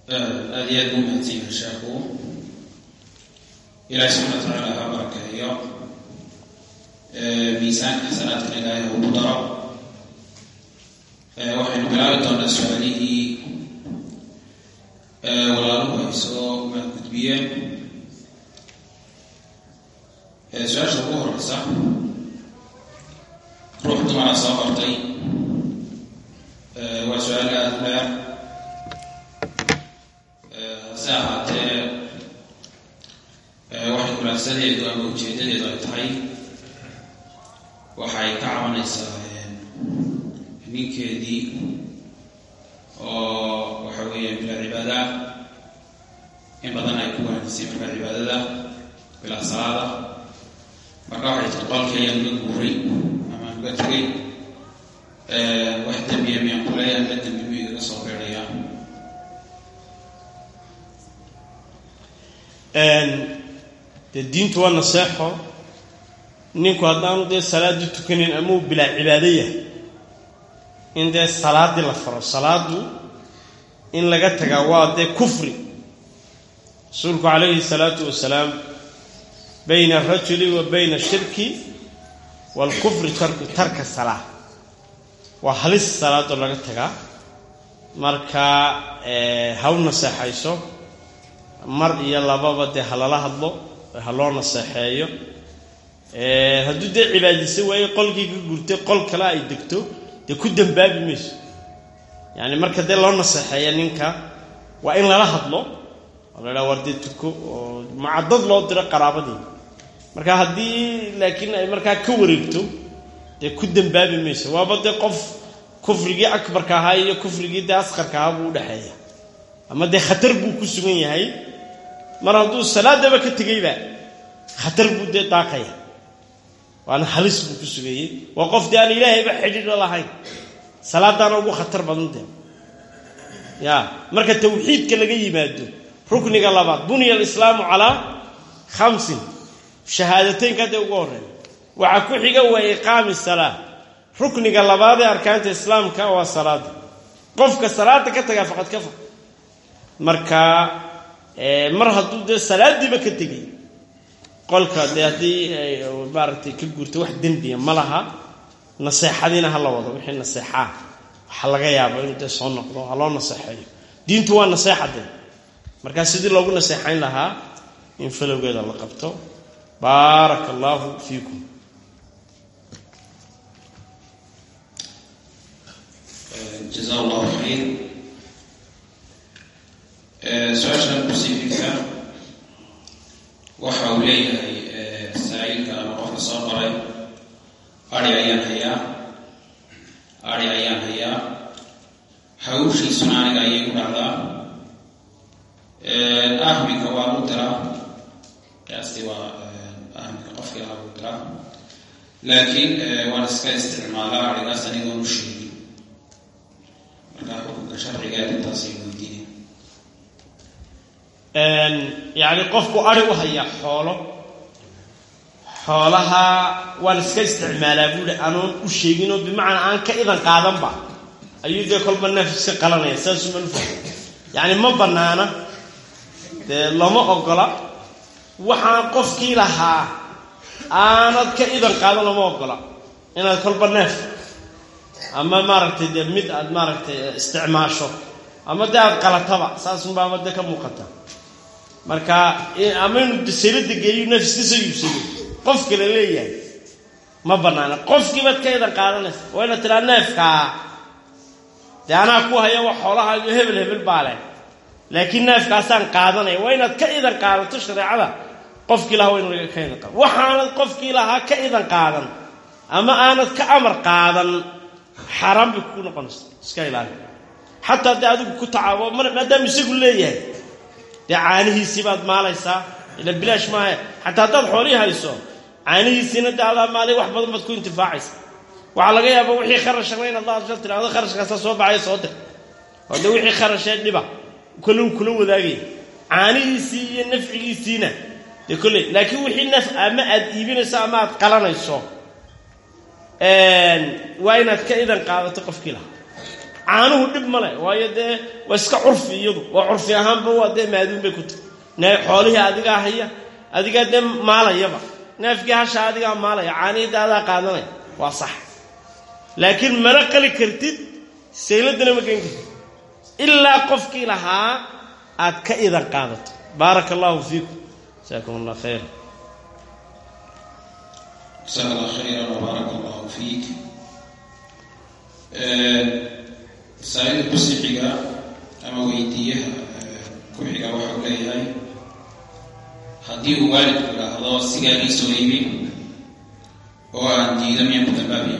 aada iyo aad buu mahadsanyahay sheekhu ilaahi subxana watacaala ha barakeeyo miisaanka xasanaadkan ilaahay ha ugu daro waxaynu bilaabi doonaa su-aalihii walaaluhu ay soo gudbiyeen su-aasha ugu horeysa ruux dumara soo qortay waa su-aal aada u dheer hase ahaatee waxay kulaagsadeedu ama ujeedadeedu ay tahay waxay ka cabanaysaa ninkeedii oo waxa weeya bilaa cibaada in badan ay ku wanaajisay markaa cibaadada bilaa salaada marka waxay tir qolkayaan uga guuray ama uga tegay wax dembiya miyaan kuleeya ma dembi mu igaga soo beedhaya dee diintu waa naseexo ninku haddaanu dee salaaddii tukanin ama uu bilaa cibaado yahay in dee salaaddii la faro salaaddu in laga tagaa waa dee kufri rasuulku calayhi salaatu wasalaam bayna alrajuli wa bayna ashirki waalkufri tarku tarka salaa waa halis salaadoo laga tagaa marka ha u naseexayso mar iyo lababa dee ha lala hadlo ha loo naseexeeyo hadduu dee cibaadaysa waayo qolkii ka gurtay qol kale ay degto dee ku dambaabi mayso yacani marka dee loo naseexeeya ninka waa in lala hadlo oo la idhaha war dee tuko oo macadad loo diro qaraabadii marka haddii laakiin ay markaa ka wareegto dee ku dambaabi mayso waaba dee qof kufrigii akbarka ahaa iyo kufrigii dee asqarka ahaa buu udhexeeya ama dee khatar buu ku sugan yahay mar hadduu salaadaba ka tegayba khatar buu dee daaqaya waana halis buu ku sugayey waa qof dee aan ilaahayba xidhiidho lahayn salaadaana ugu khatar badan dee ya marka tawxiidka laga yimaado rukniga labaad buniya alislaamu calaa khamsin shahaadateynka dee ugu horreeya waxaa ku xiga waa iqaami salaa rukniga labaad ee arkaanta islaamka waa salaada qofka salaada ka tagaa faqad kafa marka mar hadduu dee salaadiiba ka tegay qolka dee haddii maaragtay ka guurta wax dembiya ma laha naseexadiina ha la wado wixii naseexaa waxaa laga yaaba inuu dee soo noqdo ha loo naseexeeyo diintu waa naseexa dee markaa sidii loogu naseexayn lahaa in falowgeeda la qabto baaraka allaahu fiikum jaza allahu khayr su-aashan kusiifigka waxa uu leeyahay saaiilka ama qofka soo qoray ari ayaan hayaa ari ayaan hayaa hawshiisuna aniga ayay ku dhacdaa ahminka waa u diraa qiyaastii waa ahminka qofkii lahaa u diraa laakiin waan iska isticmaalaa arigaas anigoon u sheegin markaa xukunka sharciga arrintaasay weydiinay yacni qofku ari u hayaa xoolo xoolaha waan iska isticmaalaa buuhi anoon u sheeginoo bimacnaa aan ka idan qaadanba ayuu dee kolba neef iska qalanaya saasuma nufa yacni ma bannaana dee lama ogola waxaan qofkii lahaa aanad ka idan qaadan lama ogola inaad kolba neef ama maaragtay dee mid aad maaragtay isticmaasho ama dee aad qalataba saasunbaama dee ka muuqata marka ama inuu dasalada geeyu nafska soo iibsado qof kale leeyahay ma banaana qofkiibaad ka idan qaadanaysa waa inaad tiraa neefkaa dee anaa ku haya wax xoolahaayo hebel hebel baa leh laakiin neefkaasaan qaadanaya waa inaad ka idan qaadato shareecada qofkii lahaa waa inu ka idan qaado waxaanad qofkii lahaa ka idan qaadan ama aanad ka amar qaadan xaaraan bay ku noqonaysa iska ilaali xataa dee adigu ku tacaabo maadaama isagu leeyahay dee caanihiisii baad maalaysaa ila bilaash maahe xataa haddaad xoolihii hayso caanihiisiina dee adaa maalay wax badan baad ku intifaacaysa waxaa laga yaaba wixii kharashana inaad la adsha tirahdo kharashkaasaa soo baxaya soo dir oo dee wixii kharashee dhiba kole uu kula wadaagaya caanihiisii iyo nafcigiisiina dee kolley laakiin wixii naf ama aad iibinayso ama aad qalanayso waa inaad ka idan qaadato qofkii lahaa caanuhu dhib ma leh waayo dee waa iska curfi iyadu waa curfi ahaanba waa dee maaduun bay ku tahy nee xoolihii adigaa haya adigaa dee maalayaba neefkii hasha adigaa maalaya caanihii dee adaa qaadanaya waa sax laakiin mana qali kartid sayladana ma geen kartid ilaa qofkii lahaa aad ka idan qaadato baaraka allahu fiikum jasaakum allah khayr jasaaka allah khayran wbaaraka allahu fiik masaa'ida kusixiga ama weydiiyaha ku xiga waxau leeyahay haddii uu waalidku idhaahdo sigaagii soo iibin oo aan diido miyaan ku dambaabiya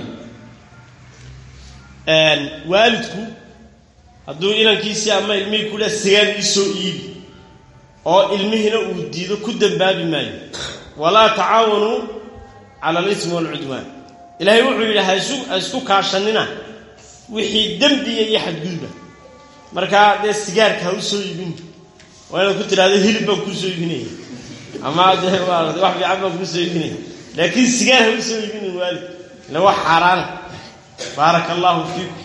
waalidku hadduu inankiisii ama ilmihii ku leh sigaar ii soo iibi oo ilmihiina uu diido ku dembaabi maayo walaa tacaawanuu cala alismi waalcudwaan ilaahay wuxuu yidhi ha isku kaashanina wixii dembiya iyo xadgudba markaa dee sigaarka ha u soo iibin waa inaad ku tidhahdo hilib baan kuu soo iibinaya ama dee wax fiican baan kuu soo iibinaya laakiin sigaar ha u soo iibinin waalid ila wax xaaraana baaraka allahu fiikum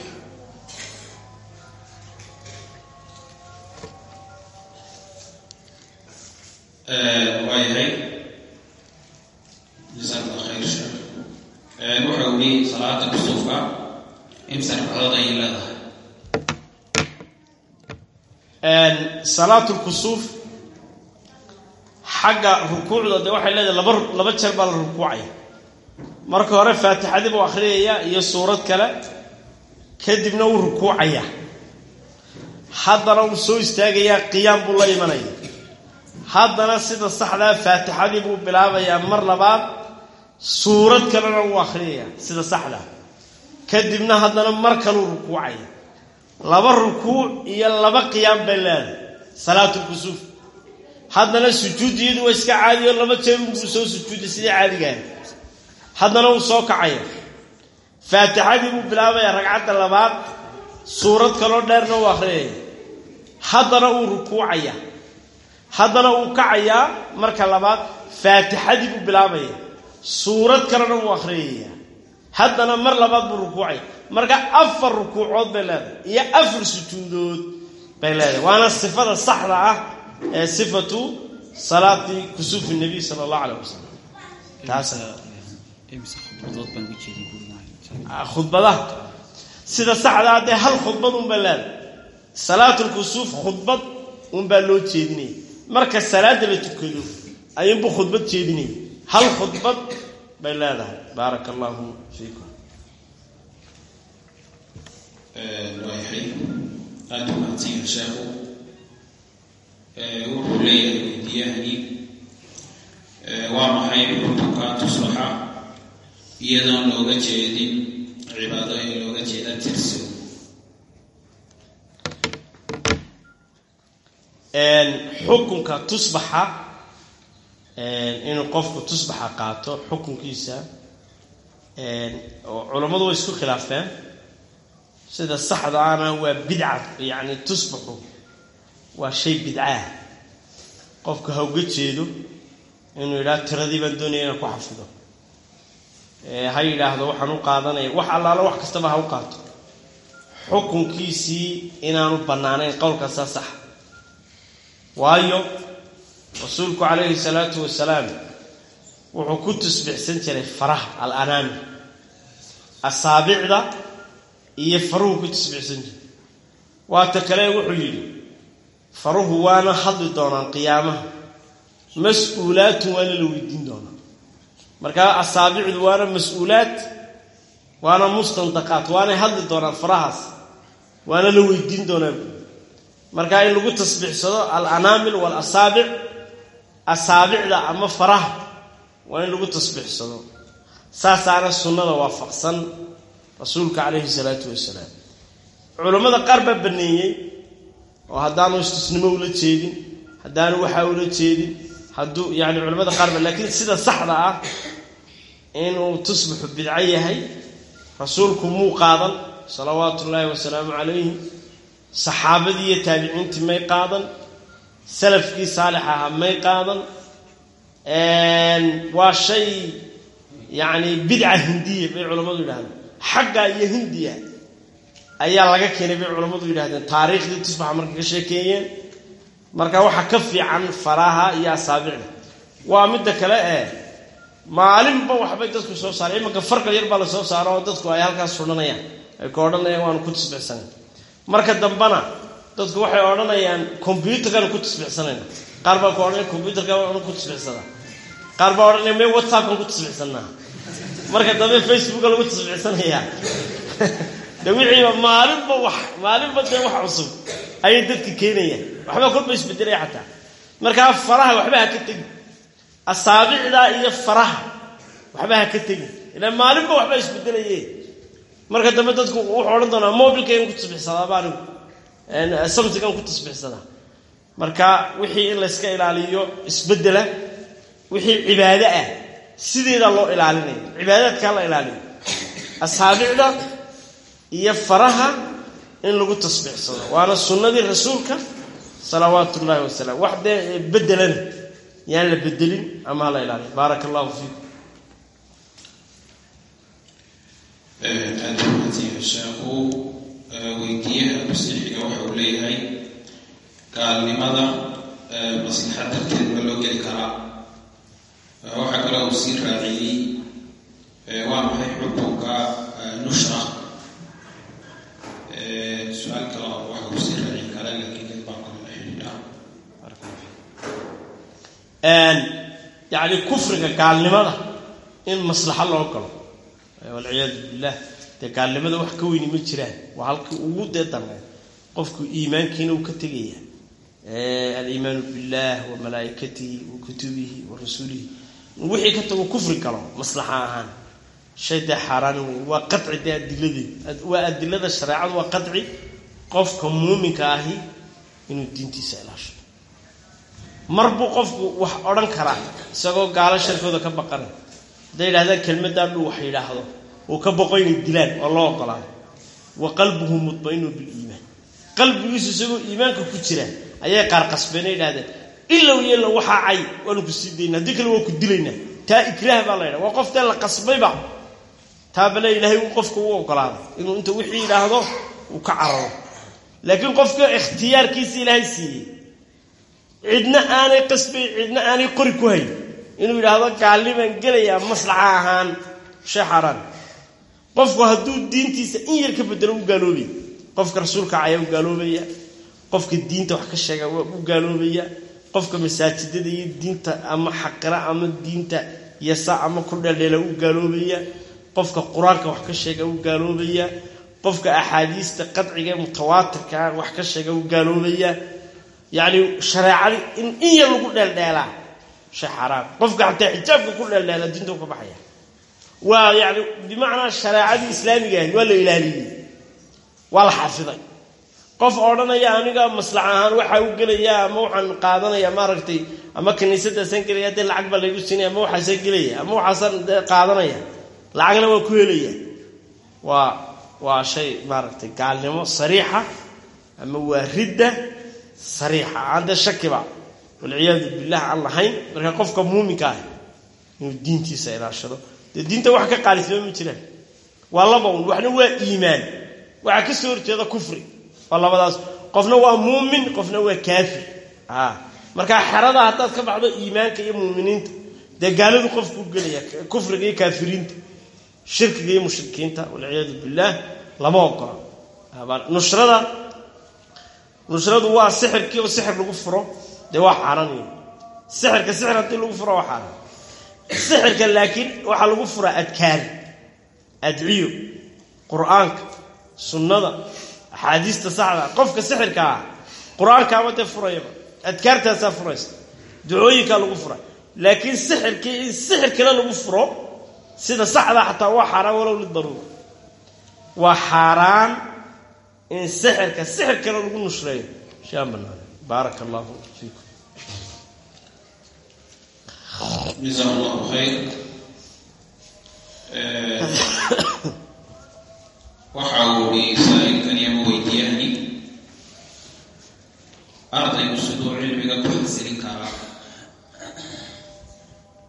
waayahay jasaak allah khayr sheekh wuxa uu yihi salaada kusuufka imsa ragcadood ayay leedahay salaatu lkusuuf xagga rukuucda dee waxay leedahay laba laba jeer baa la rukuucaya marka hore faatixadii buu akhriyaya iyo suurad kale kadibna wuu rukuucaya haddana wuu soo istaagayaa qiyaam buu la imanaya haddana sida saxdaa faatixadii buu bilaabayaa mar labaad suurad kalena wuu akhriyaya sida saxdaa kadibna haddana mar kaluu rukuucaya laba rukuuc iyo laba qiyaam bay leedahay salaatulkusuuf haddana sujuudiyadu waa iska caadiyo laba jeer buu soo sujuuday sidii caadigaah haddana wuu soo kacaya faatixadii buu bilaabayaa ragcadda labaad suurad kaloo dheerna uu akhriyaya haddana uu rukuucaya haddana uu kacayaa marka labaad faatixadii buu bilaabaya suurad kalena wuu akhriyaya haddana mar labaad buu rukuucaya marka afar rukuucood bay leedahay iyo afar sujuudood bay leedahay waana sifada saxda ah ee sifatu salaati kusuufi nabiy sala allahu caleyh wasalam taas khudbadaha sida saxdaa dee hal khudbad unbaa leedahay salaatulkusuuf khudbad unbaa loo jeedinaya marka salaada la tukado ayuunbuu khudbad jeedinaya hal khudbad bay leedahay baaraka allahu fiikum waayahay aada u mahadsanyahay sheekhu wuxuu leeyahay weydiyahani waa maxay xukunka tuslaxa iyadoon looga jeedin cibaado ee looga jeeda tirso xukunka tusbaxa inuu qofku tusbaxa qaato xukunkiisa culammadu way isku khilaafeen sida saxda ana waa bidca yacni tusbaxu waa shay bidcaah qofku ha uga jeedo inuu yidhaha tiradii baan doonaya inaan ku xafido ha yidhaahdo waxaan u qaadanaya wax allaalo wax kastaba ha u qaato xukunkiisii inaanu bannaanayn qowlkaasaa sax waayo rasuulku calayhi salaatu wasalaam wuxuu ku tusbixsan jiray faraha alanaami asaabicda iyo faruhu ku tusbixsan jiray waata kale wuxuu yidhi faruhu waana hadli doonaan qiyaamaha mas-uulaatun waana la weydiin doonaa markaa asaabicdu waana mas-uulaad waana mustandaqaat waanay hadli doonaan farahaas waana la weydiin doonaa markaa in lagu tasbiixsado alanaamil waalasaabic asaabicda ama faraha waa in lagu tasbiixsado saasaana sunnada waafaqsan rasuulka calayhi salaatu wasalaam culammada qaar baa baneeyey oo haddaanu istusnimo ula jeedin haddaanu waxaa ula jeedin hadduu yani culamada qaar ba laakiin sida saxda ah inuu tusbaxu bidco yahay rasuulku muu qaadan salawaatu ullaahi wasalaamu calayhi saxaabadii iyo taabiciintii may qaadan salafkii saalix ahaa may qaadan waa shay yacni bidca hindiya bay culammadu yidhahdeen xagga iyo hindiya ayaa laga keenay bay culammadu yidhahdeen taariikhdii tusbaxa markay ka sheekeeyeen marka waxaa ka fiican faraha iyo asaabicda waa midda kale ee maalinba waxbay dadku soo saareen imanka farqal yar baa la soo saaro oo dadku ay halkaas sudhanayaan ay ka odhanayaan waanu ku tasbixsanayn marka dambena dadku waxay odhanayaan combyutarkaanu ku tasbixsanayna qaar baa ku odhanaya combyutarka waanu ku tasbixsadaa qaar baa odhanaya me whatsappkan ku tasbixsanaa marka dambe facebooka lagu tasbixsanayaa de wixiiba maalinba wax maalinba dee wax cusub ayay dadka keenayaan waxbaa kolba isbedelaya xataa markaa faraha waxba ha ka tegin asaabicda iyo faraha waxba ha ka tegin ila maalinba waxbaa isbedelaye marka dambe dadku wuxuu odhan doonaa mobilkaygan ku tasbixsadaaba anigu samsigan ku tasbixsadaa marka wixii in layska ilaaliyo isbedela wixii cibaado ah sideeda loo ilaalinaya cibaadaadkaa la ilaaliyo asaabicda iyo faraha in lagu tasbixsado waana sunnadii rasuulka salawaatu ullaahi wasalaam wax dee bedelana yaan la bedelin ama hala ilaaliyo baaraka allahu fiikum aada umaadsanyahay sheekhu weydiiyaha masiixiga waxa uu leeyahay gaalnimada maslaxad darteed ma loo geli karaa waxaa kaloo uu sii raaciyey waa maxay xukunka nushra su-aal kale waxa uu sii raacin karaa laakiin dad baa kale la xidhiidha yacni kufriga gaalnimada in maslaxo loo galo walciyaadu billah dee gaalnimada wax ka weyni ma jiraan waa halkii ugu dee darnay qofku iimaankiina uu ka tegaya aliimaanu billah wa malaa'ikatihi wa kutubihi wa rasuulihi wixii ka tago kufri galo maslaxa ahaan shay dee xaaraan wey waa qaci dee adiladeed waa adilada shareecadu waa qaci qofka muuminka ahi inuu diintiisa ilaasho mar buu qofku wax odhan karaa isagoo gaalo sharkooda ka baqanay hadday yidhahdaan kelmaddaa dhuu wax yidhaahdo uu ka boqo inay dilaan oo loo ogolaado wa qalbuhu mudmainu biliimaan qalbigiisu isagoo iimaanka ku jira ayay qaar qasbeena yidhahdeen ilow yeelo waxaa cay waanu ku sii dayna haddii kale waa ku dilaynaa taa ikraah baa la ydhaha waa qof dee la qasbayba taabale ilaahay uu qofka u ogolaaday inuu inta wixii yidhaahdo uu ka cararo laakiin qofka ikhtiyaarkiisa ilaahay siiyey cidna aanay qasbay cidna aanay qori ku hayn inuu yidhaahdo gaalnimaan gelayaa maslaxa ahaan shay xaaraan qofku hadduu diintiisa in yar ka bedelo u gaaloobaya qofka rasuulka caya u gaaloobaya qofka diinta wax ka sheega waa u gaaloobaya qofka masaajidada iyo diinta ama xaqira ama diinta yasa ama ku dheeldheela u gaaloobaya qofka qur-aanka wax ka sheega u gaaloobaya qofka axaadiista qadciga ee mutawaatirkaa wax ka sheega u gaaloobaya yacni shareecadii in in yar lagu dheeldheelaa shay xaaraan qofka xataa xijaabka ku dheeldheela diinta u ka baxaya waa yani bimacnaa shareecadii islaamiga ahayd waa la ilaaliyey waa la xafiday qof odhanaya aniga maslax ahaan waxaa u gelaya ama waxaan qaadanaya maaragtay ama kiniisadaasaan gelaya dee lacag baa laygu siinaya ama waxaasaan gelaya ama waxaasaan dee qaadanaya lacagna waa ku helaya waa waa shay maaragtay gaalnimo sariixa ama waa ridda sariixa aan dee shakiba walciyaadu billah aan lahayn marka qofka muuminka ah inuu diintiisa ilaashado dee diinta wax ka qaalisnimo ma jiraan waa laba un waxna waa iimaan waxaa ka soo horjeeda kufri waa labadaas qofna waa muumin qofna waa kaafir markaa xerada haddaad ka baxdo iimaanka iyo muuminiinta dee gaaladu qofkuu gelaya kufriga iyo kaafiriinta shirkiga iyo mushrikiinta walciyaadu billaah lama ogola nushrada nushradu waa sixirkii oo sixir lagu furo dee waa xaaraniyo sixirka sixir haddii lagu furo waa xaaraan sixirka laakiin waxaa lagu furaa adkaar adciyo qur-aanka sunnada axaadiista saxda qofka sixirka ah qur-aankaaba dee furayaba adkaartaasaa furaysa ducooyinkaa lagu fura laakiin sixirkii in sixir kale lagu furo sida saxdaa xataa waa xaaraan walow lidaruura waa xaaraan in sixirka sixir kale lagu nushreeyo shaan banaana baaraka allahu fiikum جزاه الله خير waxa uu i saa-ilkani ama weydiiyahani ardaygu siduu cilmiga ku xasilin karaa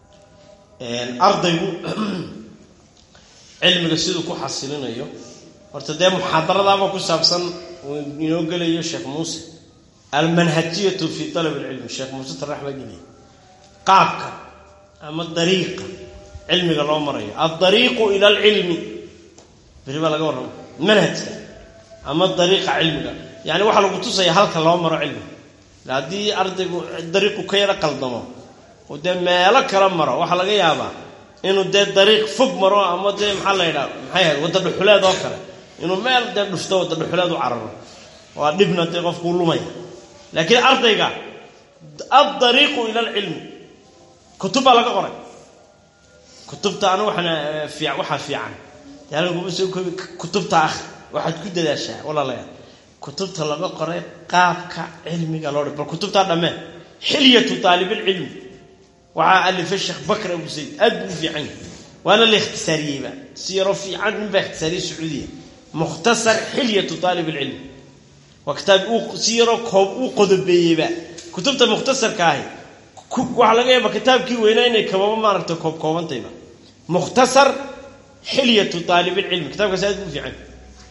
ardaygu cilmiga siduu ku xasilinayo horta dee muxaadaradaaba ku saabsan uu inoo gelayo sheekh muuse almanhajiyatu fi alab alcilmi sheekh muuse tarax baa geliyay qaabka ama dariiqa cilmiga loo marayo aldariiqu ila alcilmi beri baa laga warrama manhajka ama dariiqa cilmiga yani waxaa lagu tusaya halka loo maro cilmiga haddii ardaygu dariiqu ka yaro qaldamo oo dee meelo kala maro waxaa laga yaabaa inuu dee dariiq fog maro ama dee maxaa la yidhaha maxay ahayd wadda dhuxuleed oo kale inuu meel dee dhufto wadda dhuxuleed u cararo waa dhibna dee qofkuu lumaya laakiin ardayga aldariiqu ila alcilmi kutub baa laga qoray kutubta anu waxaan waxaa fiican dee halkan kuma soo koobi kutubta ah waxaad ku dadaashaa walaalayaal kutubta laga qoray qaabka cilmiga loo dhig bal kutubtaa dhammee xilyatu taalibilcilmi waxaa alifay sheekh bakr abu zayd aad buu u fiican yahay waana la ikhtisaariyeyba si yaroo fiican nin baa ikhtisaariyey sacuudiya mukhtasar xilyatu taalib alcilmi waa kitaab si yaroo koob uu qodobeeyeyba kutubta mukhtasarka ahi waxaa laga yaaba kitaabkii weynaa inay kababa maaragta koob koobantayba mukhtasar xilyatu taalibilcilmi kitabkaas aad buu u fiican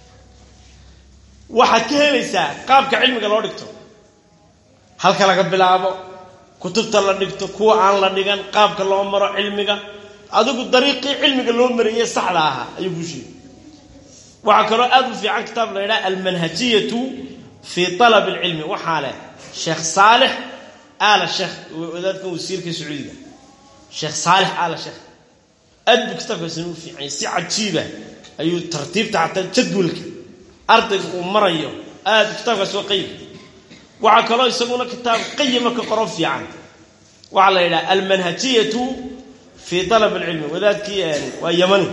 waxaad ka helaysaa qaabka cilmiga loo dhigto halka laga bilaabo kutubta la dhigto kuwa aan la dhigan qaabka loo maro cilmiga adigu dariiqii cilmiga loo marayey saxda ahaa ayuu kuu sheegay waxaa kaloo aad u fiican kitaab la yidhaha almanhajiyatu fii talab alcilmi waxaa leh sheekh saalix aala sheekh wadaadkan wasiirka sacuudiga sheekh saalix aala sheekh aad buu kitaabkaasina u fiicanya si cajiiba ayuu tartiibta xataa jadwalka ardayga uu marayo aad kitaabkaasi waa qayib waxaa kaloo isaguna kitaab qayima ka qoro fiican waxaa la yidhaha almanhajiyatu fii alab alcilmi wadaadkii waa yamani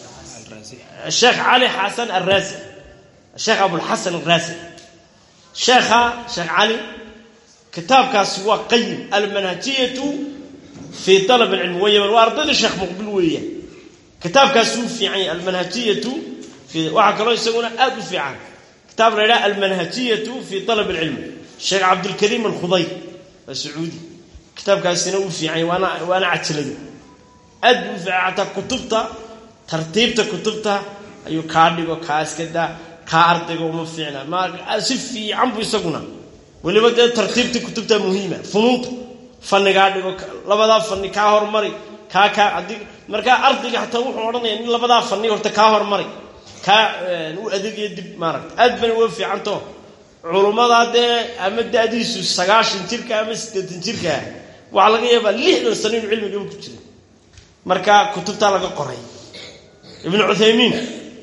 sheekh cali xasan arraasi sheekh abulxasan arraasi sheekha sheekh cali kitaabkaasi waa qayim almanhajiyatu fii alab alcilmi waa yaman waa ardayda sheekh muqbil weeyaan kitaabkaasi wuu fiican yahay almanhajiyatu waxaa kaloo isaguna aad u fiican kitaab la yidhaha almanhajiyatu fii alab alcilmi sheekh cabdulkariim alkhudayr waa sacuudi kitaabkaasina wuu fiicanya waana waana cajalado aad buu u fiican xataa kutubta tartiibta kutubta ayuu kaa dhigo kaa iska daa kaa ardayga uma fiicna ma si fiican buu isaguna weliba dee tartiibtii kutubta muhiima funuunta fanigaa dhigo labadaa fani kaa hormari kaa kaa adi markaa ardayga xataa wuxuu odhanaya in labadaa fani horta kaa hormari kaa u adeegaya dib maaragta aad bana uga fiicanto culummadaa dee ama da-diisu sagaashan jirka ama siddeetan jirka waxaa laga yaabaa lixdan sano inuu cilmigaba ku jira marka kutubtaa laga qoray ibnu cuthaymiin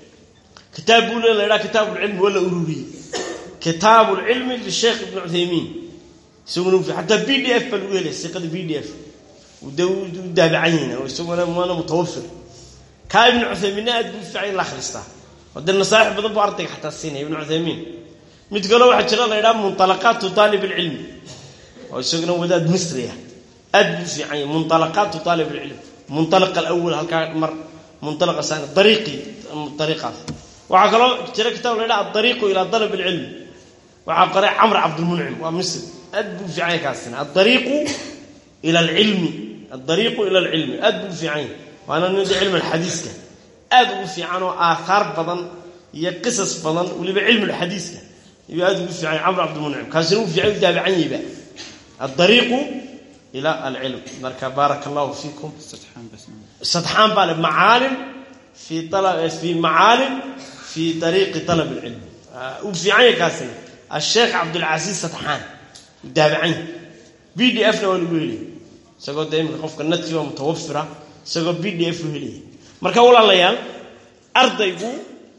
kitaab buu le la ydhaha kitaab ulcilmi waa la ururiyey kitaabu lcilmi lisheekh ibnu cuthaymiin isaguna xataa b d f baa lagu helaya siqada b d f de u daabacan yihin oo isaguna waana mutawafir kaa ibnu cuthaymiinna aad buu fiican in la akhristaa oo dee nasaaix badan buu ardayga xataa siinaya ibnu cuthaymiin mid kaloo waxaa jira la ydhaha munalaqaatu taalib alcilmi oo isaguna wadaad misriya aad buu fiican yahay munalaqaatu taalib alcilm munalaq alawal halkaa mar munalaqa sani dariiqii dariiqaas waxaa kaloo jira kitaab la ydhaha adariiqu ilaa dalab alcilmi waxaa qoray camr cabdulmuncim waa misri aad buu fiican yahay kaasina adariiqu ila alcilmi adariiqu ila alcilmi aad buu fiican yahay waana nin cilmi alxadiiska aad ugu fiican oo aathaar badan iyo qisas badan weliba cilmi alxadiiska ayuu aad ugu fiican camr cabdilmuncim kaasina uu fiican u daabacan yahayba adariiqu ila alcilm marka baaraka allahu fiikum sadxaan baa le macaalim fii fii macaalim fii ariiqi alab alcilm uu fiican yahay kaasina asheekh cabdulcasiis sadxaan uu daabacan yahay b d f na waa lagu helaya isagoo dee imika qofka nadkiiba mutawafira isagoo b d f u helaya marka walaalayaal ardaygu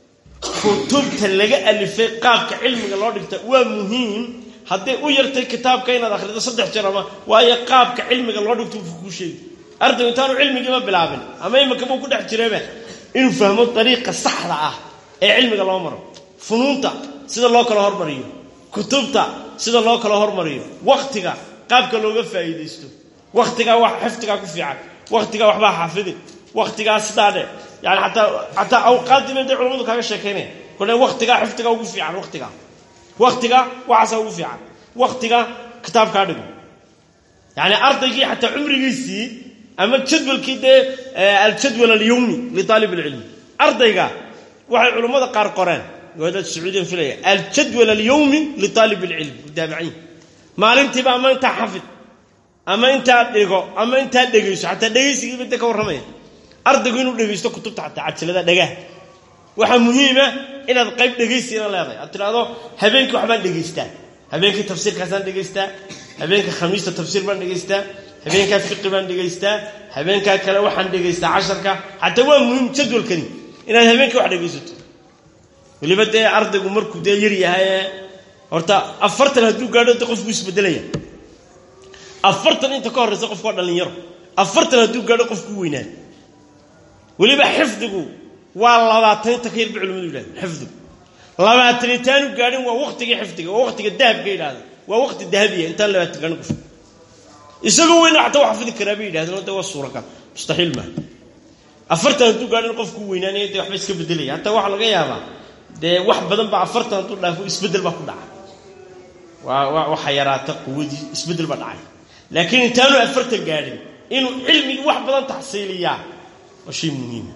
kutubta laga alifay qaabka cilmiga loo dhigta waa muhiim hadday u yartay kitaabka inaad akhrido saddex jeer ama waayo qaabka cilmiga loo dhigto kuu sheegi ardaygu intaanu cilmigiiba bilaabin ama imakabuu ku dhex jiraba inuu fahmo dariiqa saxda ah ee cilmiga loo maro funuunta sida loo kala hormariyo kutubta sida loo kala hormariyo wakhtiga qaabka looga faa'iidaysto wakhtigaa wax xifdigaa ku fiican wakhtigaa waxbaa xaafidi wakhtigaa sidaa dhe yani ataa xataa awqaaddiiba dee culamadu kaaga sheekaynaya kole wakhtigaa xifdiga ugu fiican wakhtigaa wakhtiga waxaasaa ugu fiican wakhtiga kitaabkaa dhigo yani ardaygii xataa cumrigiisii ama jadwalkii dee aljadwal alyawmi liaalib alcilmi ardayga waxay culammada qaar qoreen wadaad sacuudiyan filaya aljadwal alyowmi litaalib alcilm mutaabiciin maalintiiba ama intaa xafid ama intaa dhigo ama intaa dhegayso xataa dhegaysigiiba inta ka warramaya ardaygu inuu dhegaysto kutubta xataa cajalada dhagaha waxaa muhiima inaad qayb dhegaysiina leedahay aad tidhaahdo habeenkii waxbaan dhegaystaa habeenkii tafsiirkaasaan dhegaystaa habeenka khamiista tafsiir baan dhegaystaa habeenkaa fiqi baan dhegaystaa habeenkaa kale waxaan dhegaystaa casharka xataa waa muhiim jadwalkani inaad habeenkii wax dhegaysato weliba dee ardaygu markuu dee yar yahay ee horta afartan hadduu gaadho de qofku isbedelaya afartan inta ka horraysa qofku waa dhallinyaro afartan hadduu gaadho qofku weynaa weliba xifdigu waa labaatan inta ka yar ba culimadu yidhahda xifdigu labaatan intaanu gaadhin waa waktigii xifdiga waa waktiga dahabka yidhahda waa wakti dahabiya intaan labaatan gaadhin qof isagoo weyna xataa wax xafidi karaa bay yidhahdeen de waa suuragal mustaxiil maaha afartan hadduu gaadhin qofku weynaanaya dee waxba iska bedelaya hataa waxaa laga yaabaa dee wax badan baa afartan hadduu dhaafo isbeddel baa ku dhaca waa waxa yaraata quwadii isbeddel baa dhacay laakiin intaanu afartan gaadhin inuu cilmigii wax badan taxsiiliyaa waa shay muhiima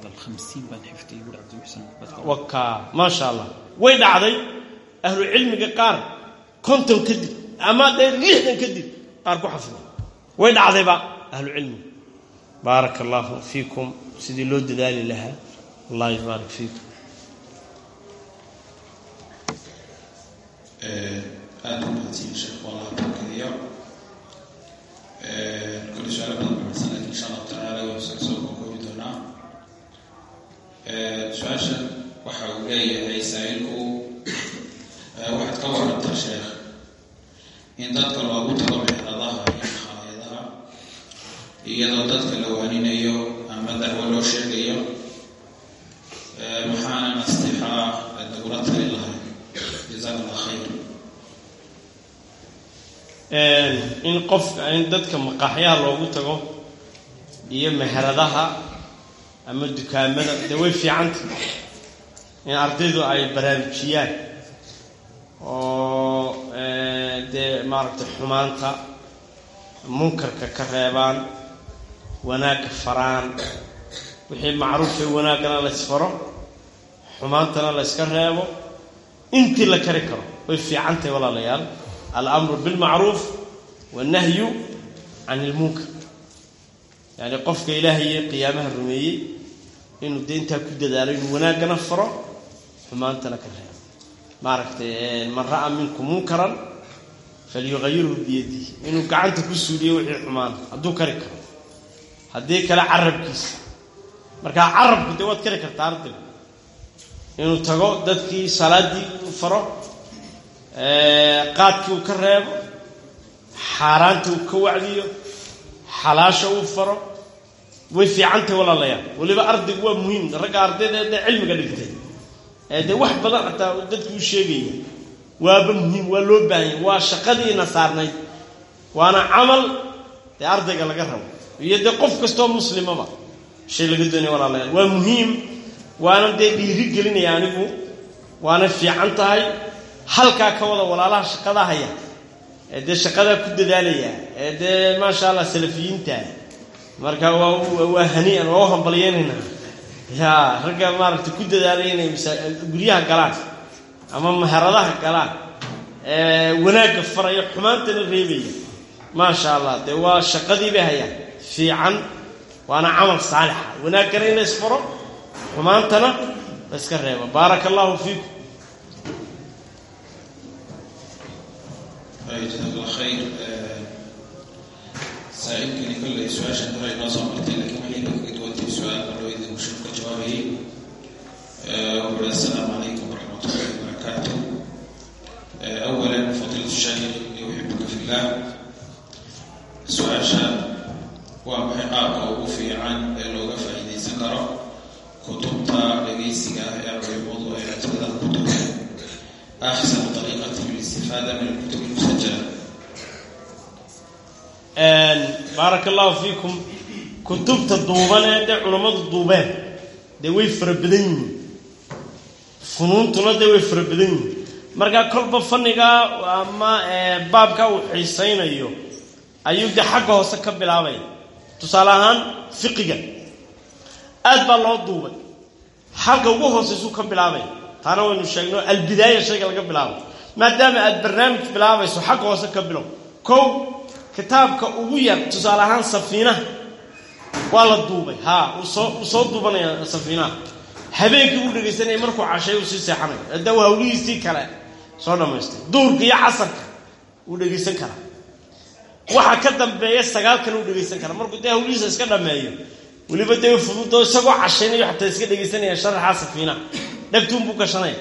waka maasha allah way dhacday ahlu cilmiga qaar konton kadib ama dee lixdan kadib qaar ku xafido way dhacdayba ahlu cilmiga baaraka allahu fiikum sidii loo dadaali lahaa allah yubaarik fiikum aada u mahadsiin sheekh walaha barkadiyo kulli su-aala badan baxsan lakin insha allahu tacaala waa iska soo kookoobi doonaa su-aashan waxa uu leeyahay saa-ilku waxaad ka warantaa sheekh in dadka loogu tago mexradaha iyo makhaayadaha iyadoo dadka la waaninayo ama dacwo loo sheegayo maxaana nastixaa nagula tali lahay jazaak allah khayr in qofka in dadka maqaaxyaha loogu tago iyo meheradaha ama dukaamada dee way fiicanta in ardaydu ay baraarujiyaan oo dee maaragtay xumaanta munkarka ka reebaan wanaagga faraan wixii macruufee wanaaggana la ysfaro xumaantana la yska reebo intii la kari karo way fiicantahay walaalayaal alamru bilmacruuf wannahyu can ilmunkar yacni qofka ilaahay iyo qiyaamaha rumeeyey inuu dee intaa ku dadaalo inuu wanaaggana faro xumaantana ka reebo maaragtay man ra'a minkum munkaran falyuqayirhu biyadihi inuu gacanta ku suuliyo wixii xumaana hadduu kari karo haddii kale carabkiisa markaa carabku dee waad kari kartaa ardayga inuu tago dadkii salaaddii u faro qaadkii uu ka reebo xaaraanta uu ka wacdiyo xalaasha uu faro way fiicantahay walaalayaal weliba ardaygu waa muhiim ragga ardayda dee cilmiga dhigtay ee dee wax badan xataa dadku u sheegaya waaba muhiim waa loo baahanya waa shaqadiina saarnayd waana camal dee ardayga laga rabo iyo dee qof kastoo muslimaba shay laga doonaya walaalayaal waa muhiim waana dee dhiiri gelinaya anigu waana fiican tahay halkaa ka wada walaalaha shaqadaa haya ee dee shaqadaa ku dadaalaya ee dee maasha allah salafiyiinta marka waa waa hanii'an waa u hambalyeynayna ya ragga maaragtay ku dadaalaya inay guryaha galaan ama maharadaha galaan ee wanaagga faraya xumaantana reebaya maasha allah dee waa shaqadii bay hayaan fiican waana camal saalixa wanaaggana in la isfaro xumaantana la iska reebo baaraka allahu fiikum jazaak allah khayr saa-ilkani kolley su-aashan hore inoo soo martay lakiin waxayna kaga duwantay su-aal qadhoweyda uu sheekh ka jawaabayay wuxuu assalaamu calaykum waraxmat ullahi wabarakaatu awalan fadiilatu shaykh yuxibuka fillah su-aasha waa maxay qaabka ugu fiican ee looga faa'iidaysan karo kutubta dhegaysiga ah ee culimadu ay ajrada ku tugeen axsanu طariiqati listifaada min alkutub almusajala baaraka allahu fiikum kutubta duuban ee dee culammadu duubeen dee way fara badan yihiin funuuntuna dee way fara badan yihiin markaa kolba fannigaa ama baabka uu xiisaynayo ayuu dee xagga hoose ka bilaabaya tusaale ahaan fiqiga aad baa loo duubay halka ugu hoosaysuu ka bilaabaya taana waynu sheegno albidaaya shayga laga bilaabo maadaama aad barnaamij bilaabayso xagga hoose ka bilow kow kitaabka ugu yar tusaale ahaan safiinaha waa la duubay haa soo uu soo duubanaya safiinaha habeenkii uu dhegaysanaya markuu cashay uu sii seexanayo hadda uu hawlihiisii kale soo dhammaystay duurka iyo casarka wuu dhegaysan karaa waxa ka dambeeya sagaalkan uu dhegaysan karaa markuu dee hawlihiisa iska dhammeeyo weliba dee fududo isagoo cashaynayo xataa iska dhegaysanaya sharaxa safiinaha dhagtuunbuu gashanaya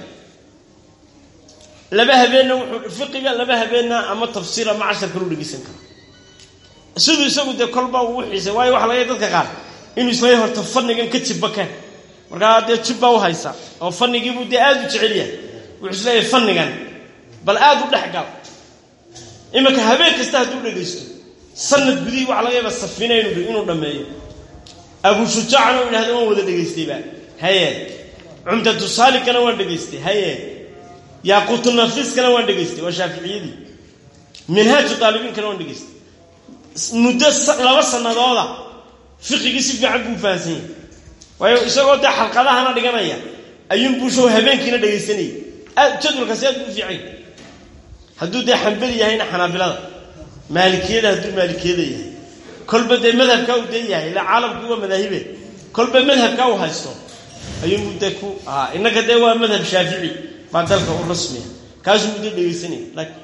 laba habeenna wuxuu fiqiga laba habeenna ama tafsiir ama cashar kalu dhegaysan kara siduu isagu dee kolba uu xiisay waayo waxa laga dadka qaar inuu isleeyahay horta fannigan ka jibba keen markaa dee jibbaa u haysa oo fannigiibuu dee aada u jecel yahay wuxuu isleeyahay fannigan bal aada u dhex gal iminka habeen kasta hadduu dhegaysto sanad gudihii waxa laga yaaba safiina inuu dhammeeyo abu shujaacna u yidhahda waan wada dhegaystayba haye cumdatu saalikana waan dhegaystay haye yaaquutunafiiskana waan dhegaystay waa shaaficiyadii minhaaju taalibiinkana waan dhegaystay muddo laba sanadooda fiqigii si fiican buu fahansan yahay waayo isagoo dee xalqadahana dhiganaya ayuunbuu show habeenkiina dhegaysanayay aad jadwalkaasi aad buu u fiican hadduu dee xambali yahayna xanaabilada maalikiyada hadduu maalikiyada yahay kolba dee madhabkaa uu dee yahay ila caalamkii waa madaahibe kolba madhabkaa uu haysto ayuunbuu dee ku ahaa innaga dee waa madhab shaafici baa dalka u rasmiya kaasuu muddo dhegaysanaya laakiin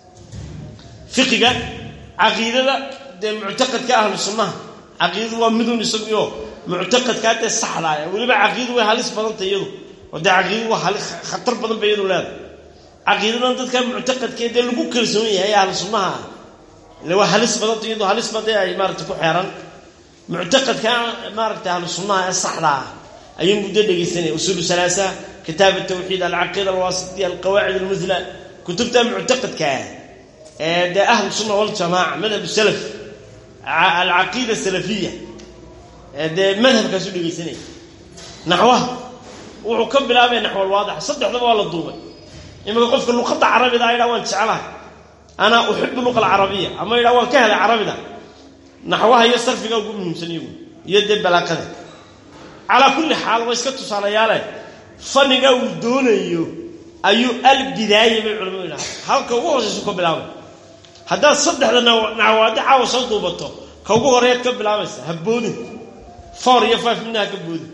fiqiga caqiidada dee muctaqadka ahlu sunnaha caqiidadu waa midun isaguyo muctaqadkaa dee saxdaaya weliba caqiidadu way halis badanta iyadu oo dee caqiidadu waa hali khatar badan ba iyadu leedahay caqiidadan dadka muctaqadkee dee lagu kalsoon yahay ahlu sunnaha ah ile waa halis badanta iyadu halis ba dee ay maarata ku xeeran muctaqadka maaragta ahlu sunnaha ee saxda ah ayuu muddo dhegaysanaya usuulu salaasa kitaab altawxiid alcaqiida alwaasitiya alqawaacid almusla kutubta muctaqadka ah ee dee ahlu sunna waljamaaca madhab salaf alcaqiida salafiya ee dee madhabkaasu dhegaysanaya naxwaha wuxuu ka bilaabaya naxwalwaadix saddexdaba waa la duubay iminka qofka luqadda carabida a yidhaha waan jeclahay anaa uxibu luqa alcarabiya ama yidhaha waan ka helay carabida naxwaha iyo sarfiga ugu muhiimsan iyagu iyo dee balaaqada calaa kulli xaal waa iska tusaalayaale fanniga uu doonayo ayuu albidaaya bay culamadu yidhaha halka ugu hoosaysu ka bilaabay haddaad saddexda naxwaadi caawa soo duubato ka ugu horeeyaad ka bilaabaysa ha boodin four iyo five midna ha ka boodin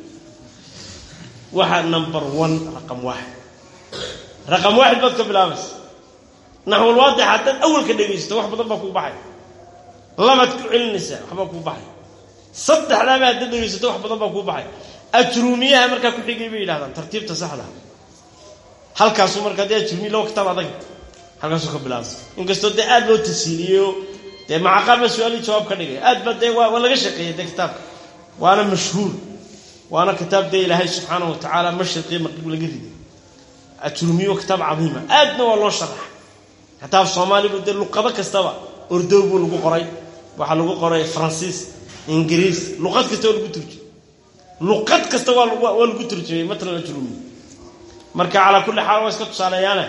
waxa number one raqam waaxid raqam waaxid baad ka bilaabaysa naxwalwaadix haddaad awalka dhegaysto wax badan baa kuu baxay labaad ku celinaysaa waxbaa kuu baxay saddexdaaba haddaad dhegaysato wax badan baa kuu baxay ajruumiyaha markaa ku xigay bay yidhahdaan tartiibta saxda halkaasuu markaa dee ajruumiya laba kitaab adag halkaasuu ka bilaabay inkastoo dee aad loo tasiiliyeyo dee macaqaal baa su-aalii jawaab ka dhigay aad ba dee waa laga shaqeeyay dee kitaabka waana mashhuur waana kitaab dee ilaahay subxaanahu watacaala mashriqiyo maqrib laga riday ajruumiyo kitaab cadiima aadna waa loo sharaxa kitaab soomaalibu dee luqado kastaba ordow buu lagu qoray waxaa lagu qoray faransiis ingiriis luqad kasta waa lagu turjumay luqad kasta waa waa lagu turjumay matalan ajruumiyo marka calaa kulli xaal waa iska tusaaleeyaane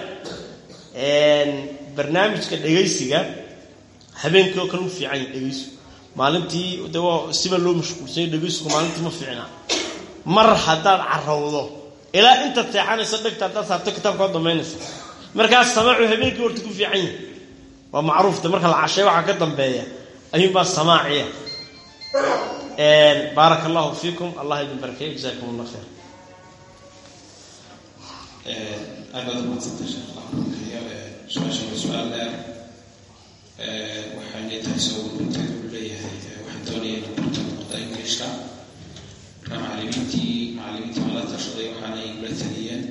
barnaamijka dhegaysiga habeenkii oo kale u fiican yahy dhegaysigu maalintii de waa siba loo mashquulsanya dhegaysigu maalintii ma fiicnaa mar haddaad carowdo ilaa intaad seexanayso dhegta haddaad saarto kitaabka waa damaynaysa markaas samaacu habeenkii horta ku fiican yahay waa macruufta marka la cashay waxaa ka dambeeya ayuunbaa samaaciya baaraka allahu fiikum allah idin barakeeyo jazakum allah khayr aad baad umadsantay sheekh su-aasha waa su-aal dheer waxayna tahay soo gudbinteed uu leeyahay waxaan doonaya inuu barto luqada ingiliishka marka macalimiintii macalimiintii mala tashaday waxaana igula taliyeen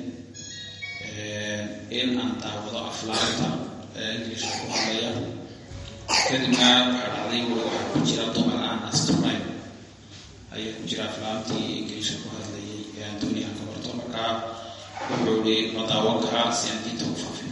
in aan daawado aflaanta ingiliishka ku hadlaya kadibna waxaa dhacday weli waxaa ku jira dumar aan asturnayn ayaa ku jira aflaantii ingiliishka ku hadlayay ee aan doonaya aan ka barto marka wuxuu ihi ma daawan karaa si aan diinta u faafin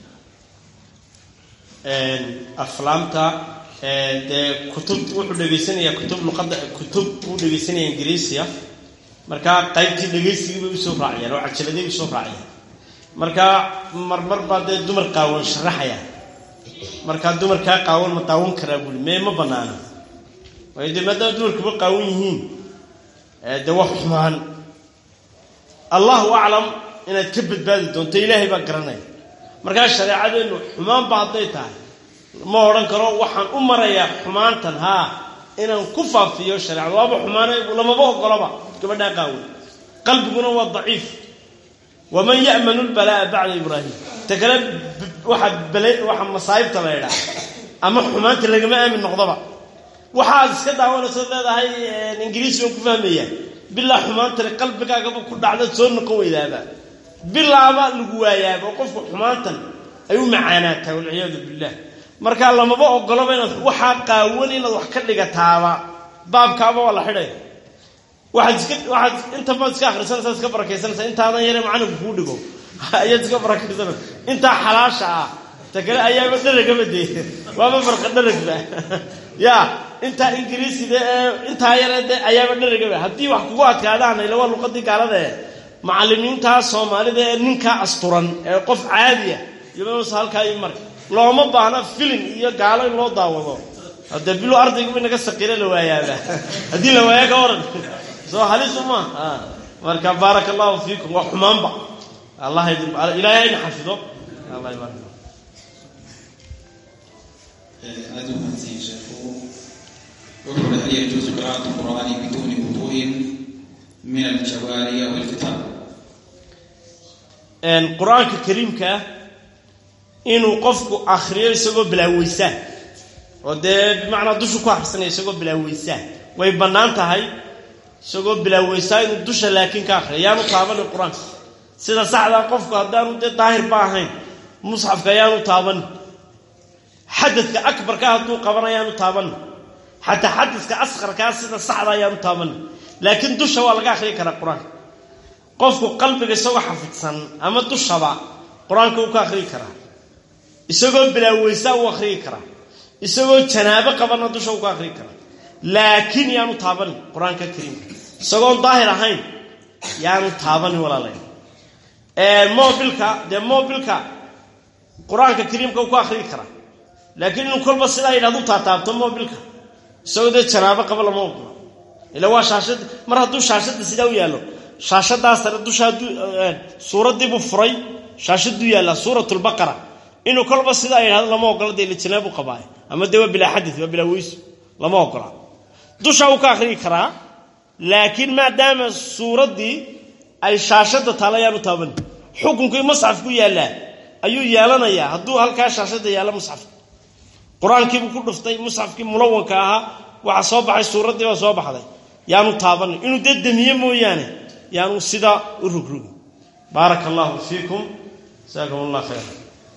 aflaamta dee kutub wuxuu dhegaysanayaa kutub luqadda kutub uu dhegaysanaya ingiriisiya markaa qaybtii dhegaysigii bay usoo raaciyaan oo cajaladay usoo raaciyaan markaa marmar baa dee dumar qaawan sharaxaya markaa dumarkaa qaawan ma daawan karaa buuli mee ma banaana waayo dee maadaama dumarkuba qaawan yihiin dee wax xumaan allahu aclam inaad ka badbaadi doonto ilaahay baa garanaya markaa shareecadeennu xumaanba hadday tahay ma odhan karo waxaan u marayaa xumaantan haa inaan ku faafiyo shareecada waaba xumaana lamaba ogolaba gabadhaa qaawan qalbiguna waa daciif waman ya'manu lbalaa'a bacda ibraahim ta kale waxa bale waxa masaa'ibta la ydhaa ama xumaanta lagama aamin noqdaba waxaad iska daawanayso leedahay ingiriisi baan ku fahmaya bilaa xumaantani qalbigaagaba ku dhacda soo noqon weydaaba bilaaba lagu waayaaba oo qofku xumaantan ay u macaanaataa walciyaadu billah markaa lamaba ogolaba inaad waxaa qaawan inaad wax ka dhigataaba baabkaaba waa la xidhaya waxaad iska waxaad intabaad iska akhrisanaysaa iska barakaysanaysaa intaadan yare macalinku kuu dhigo ayaad iska barakaysanaysa intaa xalaasha ah ta kale ayaaba dharagaba dee waaba farqa dharagba ya intaa ingiriisida ee intaa yare de ayaaba dharagaba haddii wax kugu adkaadaan ila waa luqadii gaalada e macalimiintaa soomaalida ee ninkaa asturan ee qof caadiya yomsa halkaa i mari looma baahna filim iyo gaalo in loo daawado hadee bilo ardayguba inaga saqiire la waayaaba haddii la waaya ka waran soo halis uma marka baaraka allahu fiikum waa xumaanba allah ilaahay hayna xafido allah ibarak aada u mahadsan sheekhu wuxuu hal yajuusu qira'atu qur'aani biduuni wuduu'in min aljawaariya walkitaab qur-aanka kariimka ah inuu qofku akriyo isagoo bilaaweysaan oo dee bimacnaa dushu ku akhrisanaya isagoo bilaaweysaan way bannaan tahay isagoo bilaaweysaa inuu dusha laakiin ka akhriya yaanu taabanin qur-aanka sida saxdaa qofku haddaanu dee daahir ba ahayn musxafka ayaanu taabanin xadadka akbarka hadduu qaban ayaanu taabanin xataa xadadka asqarkaa sida saxda ayaanu taabanin laakiin dusha waa laga akhriyi karaa qur-aanka qofku qalbiga isagoo xafidsan ama dushaba qur-aanka uu ka akhriyi karaa isagoo bilaaweysaa uu akhriyi karaa isagoo janaabo qabana dusha uu ka akhriyi karaa laakiin yaanu taabanin qur-aanka kariimka isagoon daahir ahayn yaanu taabanin walaalay mobilka dee mobilka qur-aanka kariimka uu ku akhriyi karaa laakiin inuu kolba sidaa yidhahdu taataabto mobilka isagoo dee janaabo qaba lama ogola ila waa shaashad mar hadduu shaashadda sidaa u yaallo shaashadaa sare dusha hadduu suuraddiibuu furay shaashaduu yaallaa suuratulbaqara inuu kolba sidaa yidhahdo lama ogola dee ila janaabu qabaa ama dee waa bilaa xadid waa bilaa weysu lama ogola dusha uu ka akhriyi karaa laakiin maadaama suuraddii ay shaashadda taala ayaanu taaban xukunkii masxafku yaallaa ayuu yeelanayaa hadduu halkaa shaashadda yaalla musxafka qur-aankiibuu ku dhuftay musxafkii mulawanka ahaa waxaa soo baxay suuraddii baa soo baxday yaanu taabanin inuu dee demiye mooyaane yaanu sidaa u rugrugin baaraka allahu fiikum jasaakum allah khayra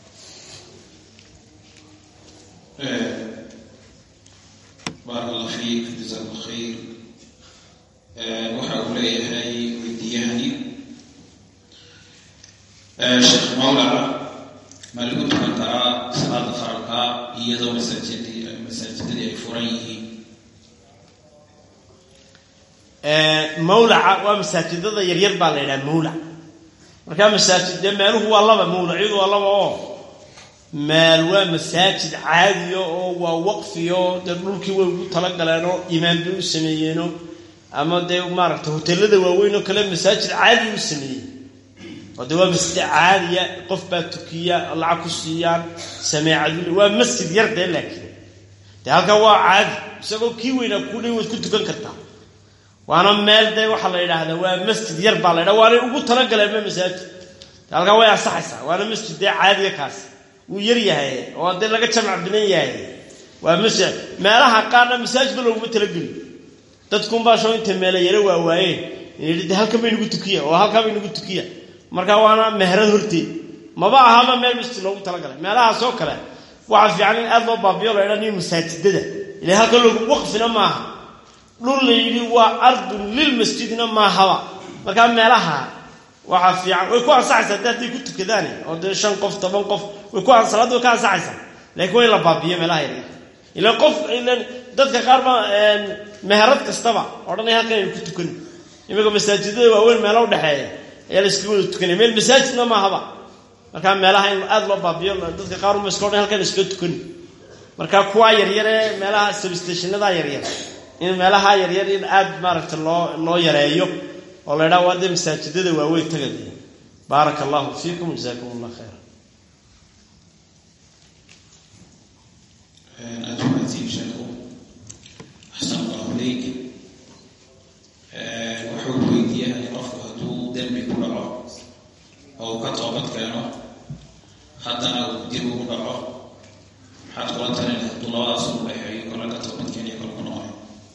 baaraka allah fiik jazaak allah khayr waxa uu leeyahay weydiyahani sheekh mawlaca ma lagu tukan karaa salaada faralka iyadoo masaajidii masaajidadii ay furan yihiin mawlaca waa masaajidada yaryar baa la yidhaha mawlac markaa masaajid dee meeluhu waa laba mawlacyadu waa laba oo meel waa masaajid caadiya oo waa waqfiyo dee dhulkii way ugu talagaleeno imaan bay u sameeyeeno ama dee maaragta hoteelada waaweyn oo kale masaajid caadi u sameeyey oo dee waa masjid caadiya qof baa tukiya lacag ku siiyaan sameecadu waa masjid yar dee laakiin dee halkaa waa caadi isagoo kii weynaa kudhay waad ku tukan kartaa waana meel dee waxaa la yidhaahdaa waa masjid yar baa la ydhaha waanay ugu talagaleema masaajid halkaa way ansaxaysaa waana masjid dee caadiya kaas wuu yar yahay oo dee laga jamac binan yahay waa masjid meelaha qaarna masaajidba looguma talageli dadkunbaa shoo intay meela yaro waawaayeen inay de halkan bay nagu tukiya oo halkaa bay nagu tukiya markaa waana meherad horteed maba ahaba meel masjid loogu talagalay meelahaasoo kale waxaa fiican in aad loo baabiyo la ydhaa nin masaajidada ila halkan loogu waqfina maaha dhul la yidhi waa ardun lilmasjidna maahaba markaa meelaha waxaa fiican way ku ansaxaysaa de hadday ku tukadaane oo dee shan qof toban qof way ku salaadda way ka ansaxaysaa laakiin waa in la baabiyo meelaha yaryar ila qof ilan dadka qaar baa meherad kastaba odhanaya halkan aynu ku tukani iminka masaajidada waaweyn meelo udhexeeya ayaa la iskaga wada tukanaya meel masaajidna maahaba markaa meelaha in aada loo baabiyo dadka qaar uma iska odhan halkan iskaga tukani marka kuwaa yaryar ee meelaha substationada yaryar in meelaha yaryar in aada maaragta loo loo yareeyo oo la ydhaha waa dee masaajidada waaweyn tagadaya baaraka allahu fiikum jasaakum allah khayra adumatiin sheekhu axsan allahu ilayk wuxuu weydiiyahay qofku hadduu dembi ku dhaco oo uu ka toobad keeno haddana uu dib ugu dhaco maxaad kula talin hadduu labadaas u dhexeeyo kola ka toobad keeniyo kolku noqonayo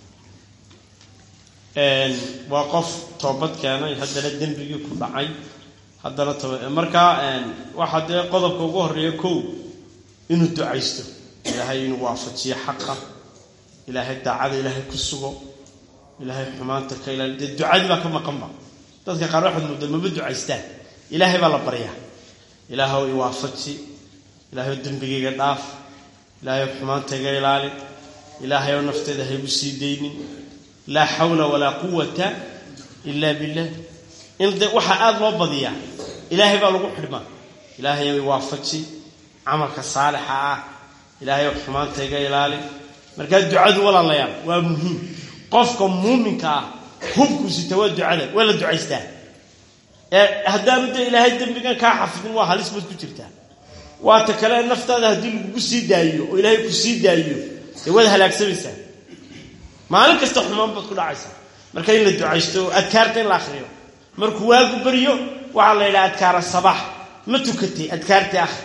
waa qof toobad keenay haddana dembigii ku dhacay haddana toba markaa waxaa dee qodobka ugu horeeya kow inuu ducaysto ilaahay inuu waafajiyo xaqa ilaahay daacada ilaahay ku sugo ilaahay xumaanta ka ilaali dee ducadii baa ka maqanba dadka qaar waxaad moodaa maba ducaystaan ilaahay baa la baryaa ilaahow iwaafaji ilaahay dembigayga dhaaf ilaahay xumaanta iga ilaali ilaahay oo nafteeda haygu sii daynin laa xawla walaa quwata ila billah in de waxaa aada loo badiyaa ilaahay baa lagu xidhmaa ilaahay ow iwaafaji camalka saalixa ah ilaahay ow xumaanta iga ilaali markaa ducadu walaalayaal waa muhiim qofka muuminka ah hubku sita waa ducada waa la ducaystaa ee haddaanu dee ilaahay dembigan kaa xafidin waa halis baad ku jirtaa waata kale naftaada haddii lagugu sii daayiyo oo ilaahay ku sii daayiyo dee waad halaagsamaysaa maalin kasta xumaan baad ku dhacaysaa marka in la ducaysto oo adkaarta in la akriyo markuu waagu baryo waxaa la yidhaha adkaara sabax ma tukatay adkaartii akhri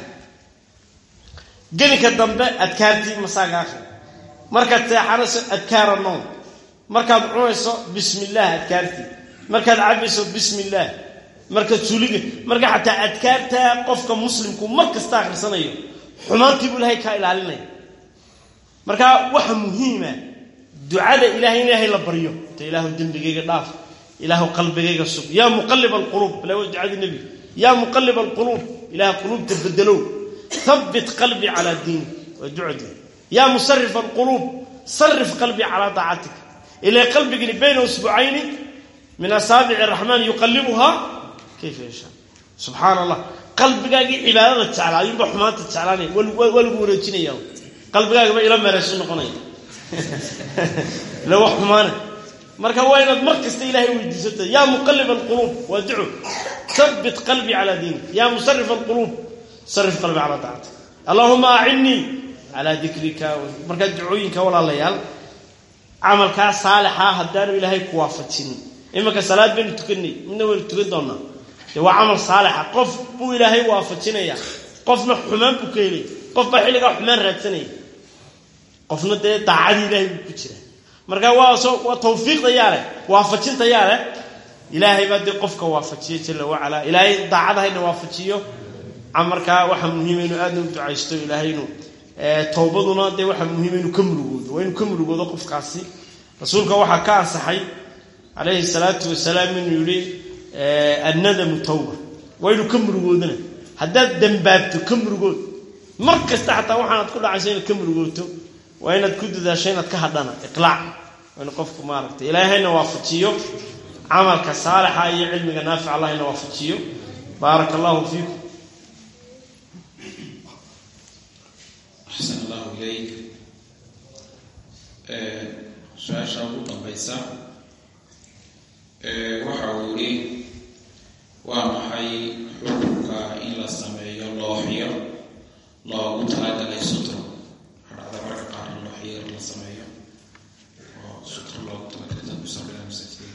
gelinka dambe adkaartii masaaga akhri markaad seexanayso adkaara noom markaad cunayso bismi illaah adkaartii markaad cabayso bismi illaah markaad suuliga marka xataa adkaarta qofka muslimku mar kasta akhrisanayo xumaantii buu ilaahay kaa ilaalinaya marka waxa muhiima ducada ilahay in ilaahay la baryo ta ilaahu dembigayga dhaaf ilaahu qalbigayga sug yaa muqalib alquluub bala waa ducadii nebiga yaa muqalib alquluub ilaah quluubta bedelow habbit qalbii calaa diinik waa ducadii yaa musarif alquluub sarif qalbii calaa daacatik ilaa qalbigani bayna usbucayni min asaabici araxmaan yuqalibuhaa kayfa yashaa subxaana allah qalbigaagii cibaadada jeclaa ayuunba xumaanta jeclaanaya waa lagu wareejinaya qalbigaagaba ila meeraysu noqonaya ila wax xumaana marka waa inaad mar kasta ilaahay weydiisato yaa muqalib alquluub waa duco habbit qalbii calaa diinik yaa musarif alquluub sarif qalbii calaa daacatik allahuma acinnii calaa dikrika markaa ducooyinka walaalayaal camalkaa saalixa haddaanu ilaahay ku waafajin imanka salaad baynu tukanay midna waynu tukan doonaa dee waa camal saalixa qof buu ilaahay waafajinaya qofna xumaan buu ka helaya qof baa xilligaa xumaan raadsanaya qofna dee daacadii ilaahay buu ku jira marka waa soo waa tawfiiqda yaa leh waafajinta yaa leh ilaahay baa dee qofka waafajiya jala wacalaa ilaahay daacadahayna waafajiyo markaa waxaa muhiima inuu aadna u ducaysto ilaahay inuu towbaduna dee waxaa muhiima inuu ka murugoodo waa inuu ka murugoodo qofkaasi rasuulka waxaa ka ansaxay calayhi salaatu wasalaam inuu yihi annadamu tawba waa inuu ka murugoodana haddaad dembaabto ka murugood mar kasta xataa waxaanaad ku dhacayso inaad ka murugooto waa inaad ku dadaasho inaad ka hadhana iqlaac waa inu qofku maaragtay ilaahayna waafajiyo camalka saalixa iyo cilmiga naafic allahayna waafajiyo baaraka allahu fiikum axsan allahu ilayk su-aasha ugu dambaysa waxa uu yihi waa maxay xukunka in la sameeyo looxyo loogu talagalay sutro hadhacda marka qaar in looxyo la sameeyo oo sutro loogu talagalay dad ku sameeya masaajidada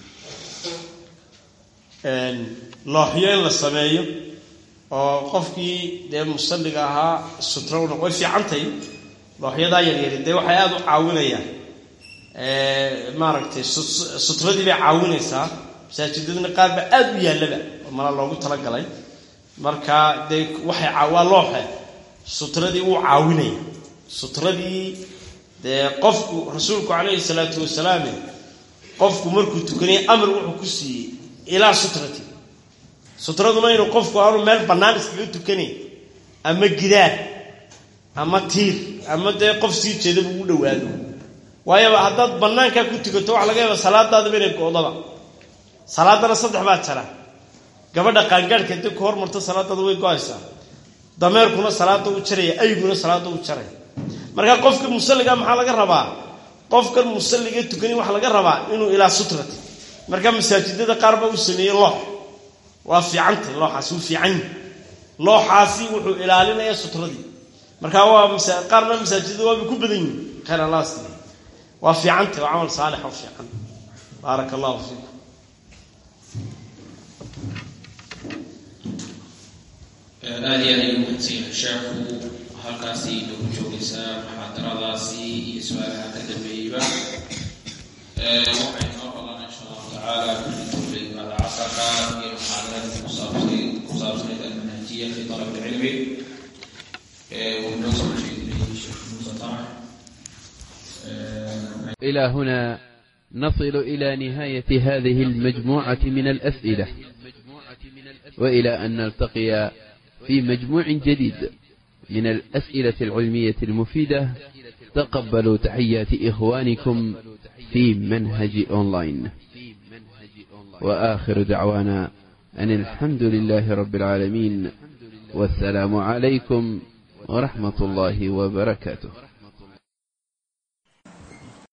looxyo in la sameeyo oo qofkii dee musalliga ahaa sutrona way fiicantahy looxyadaa yaryari dee waxay aada u caawinayaan maaragtay sutradii bay caawinaysaa masaajidadana qaar ba aada u yaallaba oo mala loogu talagalay marka dee waxay waa looxe sutradii wuu caawinaya sutradii dee qofku rasuulku calayhi salaatu wasalaam qofku markuu tukanaya amar wuxuu ku siiyey ilaa sutrati sutraduna inuu qofku aanu meel bannaan iskaga tukanayn ama gidaar ama tiir ama dee qof sii jeedaba ugu dhawaado waayoba haddaad bannaankaa ku tukato waxa laga yaaba salaadaadaba inay go-daba salaadana saddex baa jara gabadha qaangaadhka dib ka hormarto salaadaada way go-aysaa dameerkuna salaada u jaraya ayguna salaada u jaraya marka qofka musalliga maxaa laga rabaa qofkan musalliga tukani waxaa laga rabaa inuu ilaa sutrati marka masaajidada qaar ba u sameeyey loox waa fiicantay looxaasi wuu fiican looxaasi wuxuu ilaalinayaa sutradii marka waa qaarna masaajidada waabay ku badan yihin khayr allah siiya waa fiicantay waa camal saalix oo fiican baaraka allahu fiikum aada iyo aad ayuu mahadsanyahay sheekhu halkaasi nagu joogaysaa muxaadaradaasi iyo su-aalaha ka dambeeyeyba waxay noo balan insha allahu tacaala kulli imaada casarka iyo muxaadaradii kusaabsay ku saabsanayd almanhajiya fi talab ilcilmi uu noo soo jeedinayay sheekh muuse tamax إلى هنا نصل إلى نهاية هذه المجموعة من الأسئلة وإلى أن نلتقي في مجموع جديد من الأسئلة العلمية المفيدة تقبلوا تحيات إخوانكم في منهج أونلاين وآخر دعوانا أن الحمد لله رب العالمين والسلام عليكم ورحمة الله وبركاته